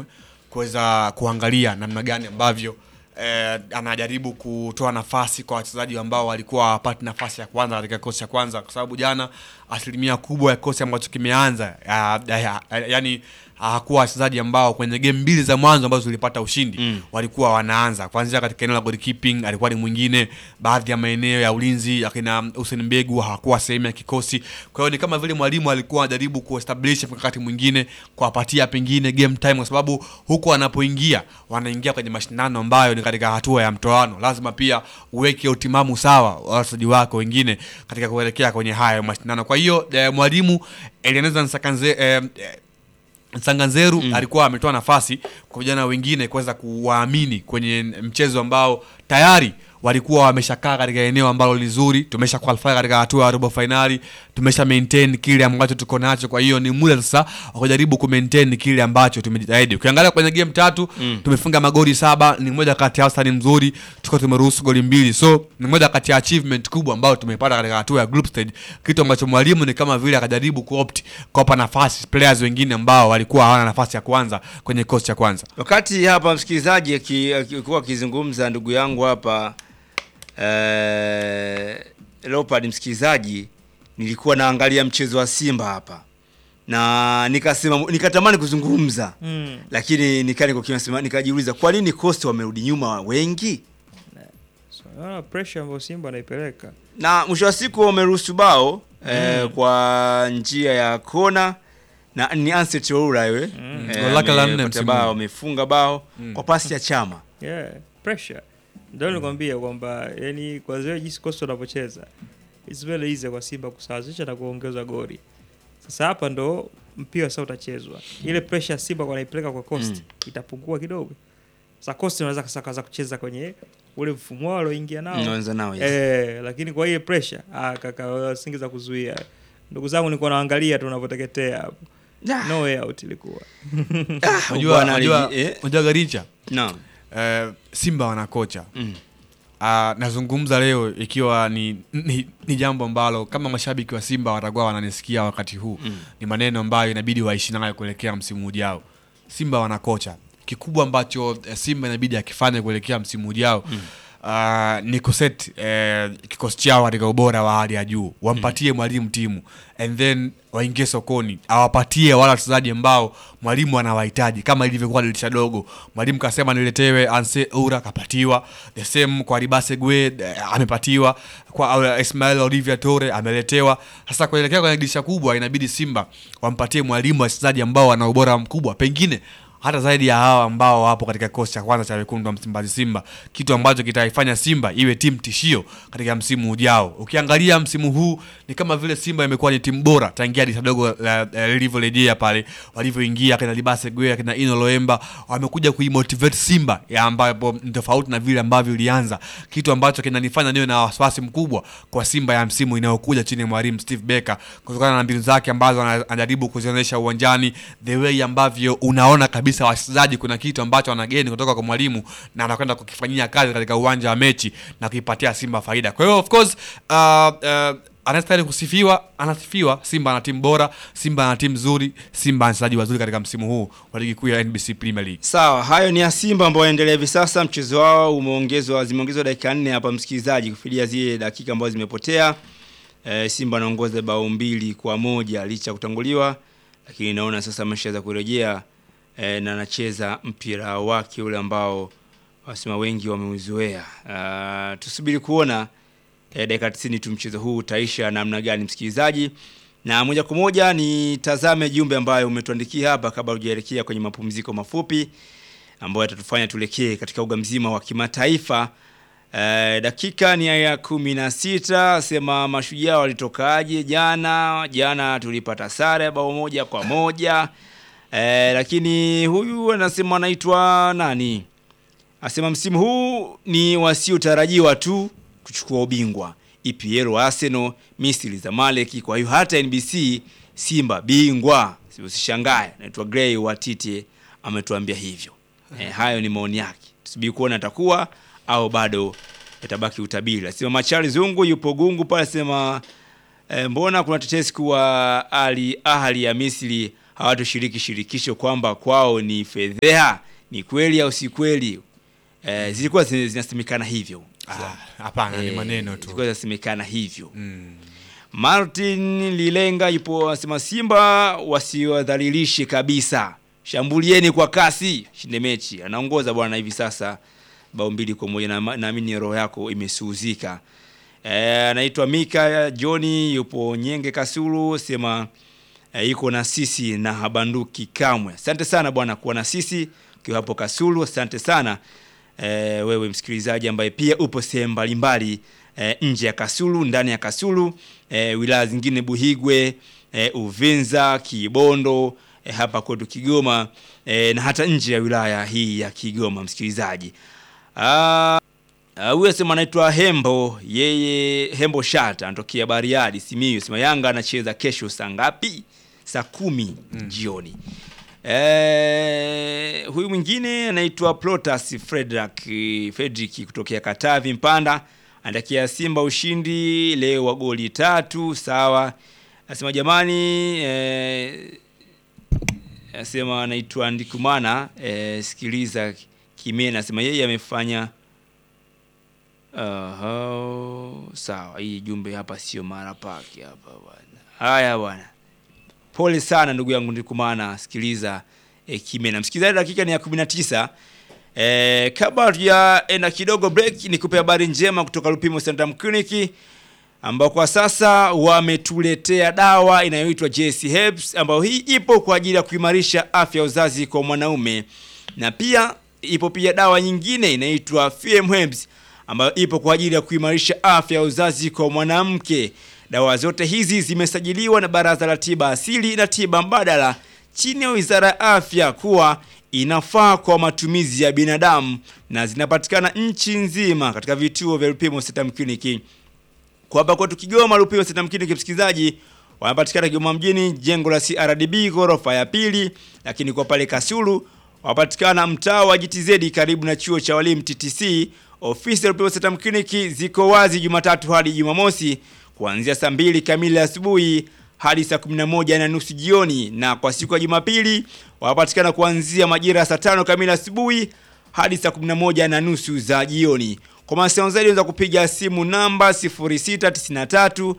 mwalimu kuweza kuangalia namna gani ambavyo eh, anajaribu kutoa nafasi kwa wachezaji ambao walikuwa hawapati nafasi ya kwanza katika kikosi cha kwanza, kwa sababu jana asilimia kubwa ya kikosi ambacho kimeanza ya, ya, ya, yani hakuwa wachezaji ambao kwenye game mbili za mwanzo ambazo tulipata ushindi mm. walikuwa wanaanza kuanzia katika eneo la goalkeeping, alikuwa ni mwingine. Baadhi ya maeneo ya ulinzi akina Hussein Mbegu hakuwa sehemu ya kikosi. Kwa hiyo ni kama vile mwalimu alikuwa anajaribu kuestablish mkakati mwingine, kuwapatia pengine game time, kwa sababu huko wanapoingia wanaingia kwenye mashindano ambayo ni katika hatua ya mtoano, lazima pia uweke utimamu sawa wa wachezaji wako wengine katika kuelekea kwenye haya mashindano. Kwa hiyo eh, mwalimu Eleneza Nsakanze eh, eh, Sanganzeru mm. alikuwa ametoa nafasi kwa vijana wengine kuweza kuwaamini kwenye mchezo ambao tayari walikuwa wameshakaa katika eneo ambalo ni zuri, tumesha qualify katika hatua ya robo finali, tumesha maintain kile ambacho tuko nacho. Kwa hiyo ni muda sasa wa kujaribu ku maintain kile ambacho tumejitahidi. Ukiangalia kwenye game tatu mm. tumefunga magoli saba, ni moja kati ya wastani mzuri, tuko tumeruhusu goli mbili, so ni moja kati ya achievement kubwa ambayo tumepata katika hatua ya group stage, kitu ambacho mwalimu ni kama vile akajaribu kuopt kuwapa nafasi players wengine ambao walikuwa hawana nafasi ya kwanza kwenye kikosi cha kwanza. Wakati hapa msikilizaji aki- akikuwa akizungumza ndugu yangu hapa eh, Leopard msikilizaji, nilikuwa naangalia mchezo wa Simba hapa na nikasema nikatamani kuzungumza Mm. lakini nikani kwa kinasema nikajiuliza kwa nini Costa wamerudi nyuma wengi So, naona pressure ambayo Simba anaipeleka na mwisho wa siku wameruhusu bao eh, kwa njia ya kona na ni Anset Oura yule Mm. eh, Goli lake la nne amepata msimu bao huu. amefunga bao kwa pasi ya Chama yeah, pressure ndio nilikwambia kwamba yani kwa zile jinsi Costa wanavyocheza it's very easy kwa Simba kusawazisha na kuongeza goli. Sasa hapa ndo mpira sasa utachezwa. Ile pressure Simba kwa naipeleka kwa Costa Mm. itapungua kidogo. Sasa Costa anaweza kasa kaza kucheza kwenye ule mfumo wao alioingia nao. Unaanza nao yes. Eh, lakini kwa ile pressure ah, kaka singeza kuzuia. Ndugu zangu nilikuwa naangalia tu unavyoteketea hapo. Ah. No way out ilikuwa. Ah, Unajua bwana unajua aliji- eh, unajua Garicha naam. eh, Simba wana kocha Mm. Ah, nazungumza leo ikiwa ni, ni, ni jambo ambalo kama mashabiki wa Simba watakuwa wananisikia wakati huu Mm. ni maneno ambayo inabidi waishi nayo kuelekea msimu ujao. Simba wana kocha, kikubwa ambacho eh, Simba inabidi akifanya kuelekea msimu ujao mm. Uh, ni kuset eh, kikosi chao katika ubora wa hali ya juu, wampatie mwalimu timu and then waingie sokoni, awapatie wale wachezaji ambao mwalimu anawahitaji, kama ilivyokuwa dirisha dogo. Mwalimu kasema niletewe Anse Oura, kapatiwa. The same kwa Ribase Gwe eh, amepatiwa, kwa uh, Ismail Olivia Tore ameletewa. Sasa kuelekea kwenye dirisha kubwa, inabidi Simba wampatie mwalimu wachezaji ambao wana ubora mkubwa, pengine hata zaidi ya hawa ambao wapo katika kikosi cha kwanza cha wekundu wa Msimbazi Simba, kitu ambacho kitaifanya Simba iwe timu tishio katika msimu ujao. Ukiangalia msimu huu ni kama vile Simba imekuwa ni timu bora tangia dirisha dogo la- la- lilivyorejea pale walivyoingia kina Libase Gwe kina Ino Loemba, wamekuja kuimotivate Simba ya ambapo ni tofauti na vile ambavyo ilianza, kitu ambacho kinanifanya niwe na wasiwasi mkubwa kwa Simba ya msimu inayokuja chini ya mwalimu Steve Barker kutokana na mbinu zake ambazo ana- anajaribu kuzionyesha uwanjani, the way ambavyo unaona kabisa wachezaji kuna kitu ambacho wanageni kutoka kwa mwalimu na anakwenda kukifanyia kazi katika uwanja wa mechi na kuipatia Simba faida. Kwa hiyo of course uh, uh, anastahili kusifiwa, anasifiwa. Simba ana timu bora, Simba ana timu nzuri, Simba ana wachezaji wazuri katika msimu huu wa ligi kuu ya NBC Premier League. Sawa, hayo ni ya Simba ambao wanaendelea hivi sasa. Mchezo wao umeongezwa, zimeongezwa dakika nne hapa, msikilizaji, kufidia zile dakika ambazo zimepotea. E, Simba anaongoza bao mbili kwa moja licha ya kutanguliwa, lakini naona sasa ameshaweza kurejea e, na anacheza mpira wake ule ambao wasema wengi wameuzoea. Ah, tusubiri kuona e, dakika 90 tu mchezo huu utaisha namna gani, msikilizaji na moja kwa moja nitazame jumbe ambayo umetuandikia hapa kabla hujaelekea kwenye mapumziko mafupi ambayo yatatufanya tuelekee katika uga mzima wa kimataifa. Eh, dakika ni ya kumi na sita. Sema mashujaa walitokaje jana? Jana tulipata sare ya bao moja kwa moja. Eh, lakini huyu anasema anaitwa nani? Asema msimu huu ni wasiotarajiwa tu kuchukua ubingwa. EPL Arsenal, Misri Zamalek, kwa hiyo hata NBC Simba bingwa. Si usishangae. Naitwa Gray wa Tite ametuambia hivyo. Eh, hayo ni maoni yake. Tusubiri kuona atakuwa au bado yatabaki utabiri. Asema Machari Zungu yupo Gungu pale asema eh, mbona kuna tetesi kuwa Ali Ahli ya Misri hawatoshiriki shirikisho kwamba kwao ni fedheha. Ni kweli au si kweli? Eh, zilikuwa zina- zinasemekana hivyo. Ah, Hapana, ni Eh, maneno tu. Zilikuwa zinasemekana hivyo. Mm. Martin Lilenga yupo anasema Simba wasiwadhalilishe kabisa, shambulieni kwa kasi, shinde mechi. Anaongoza bwana hivi sasa bao mbili kwa moja, na naamini roho yako imesuhuzika. Eh, anaitwa Mika Johni yupo Nyenge Kasulu, sema eh, yuko na sisi na habanduki kamwe. Asante sana bwana kuwa na sisi ukiwa hapo Kasulu, asante sana eh, wewe msikilizaji ambaye pia upo sehemu mbalimbali eh, nje ya Kasulu, ndani ya Kasulu, eh, wilaya zingine Buhigwe, eh, Uvinza, Kibondo, eh, hapa kwetu Kigoma eh, na hata nje ya wilaya hii ya Kigoma msikilizaji. Ah, Ah, huyu asema anaitwa Hembo, yeye Hembo Shata anatokea Bariadi Simiyu. Sema Yanga anacheza kesho saa ngapi? Saa kumi jioni. Eh, huyu mwingine anaitwa Plotas Frederick Frederick kutokea Katavi Mpanda, anatakia Simba ushindi leo wa goli tatu. Sawa, anasema jamani, eh, anasema anaitwa Ndikumana. Eh, sikiliza Kimena, anasema yeye amefanya Aha, sawa. Hii jumbe hapa sio mara pake hapa bwana. Haya bwana, pole sana ndugu yangu Ndikumana, sikiliza e, Kimena. Msikilizaji, dakika ni ya 19. E, kabla hatujaenda kidogo break, nikupe habari njema kutoka Lupimo Centrum Clinic ambao kwa sasa wametuletea dawa inayoitwa JC Herbs ambayo hii ipo kwa ajili ya kuimarisha afya ya uzazi kwa mwanaume, na pia ipo pia dawa nyingine inaitwa FM Herbs ambayo ipo kwa ajili ya kuimarisha afya ya uzazi kwa mwanamke. Dawa zote hizi zimesajiliwa na Baraza la Tiba Asili na Tiba Mbadala chini ya Wizara ya Afya kuwa inafaa kwa matumizi ya binadamu na zinapatikana nchi nzima katika vituo vya Lupimo Centrum Clinic. Kwa hapa kwetu Kigoma, Lupimo Centrum Clinic, msikilizaji, wanapatikana Kigoma mjini, jengo la CRDB ghorofa ya pili, lakini kwa pale Kasulu wapatikana mtaa wa GTZ karibu na chuo cha walimu TTC. Ofisi ya Lupimo Centrum Clinic ziko wazi Jumatatu hadi Jumamosi kuanzia saa mbili kamili asubuhi hadi saa 11 na nusu jioni, na kwa siku ya Jumapili wapatikana kuanzia majira ya saa tano kamili asubuhi hadi saa 11 na nusu za jioni. Kwa mawasiliano zaidi unaweza kupiga simu namba 0693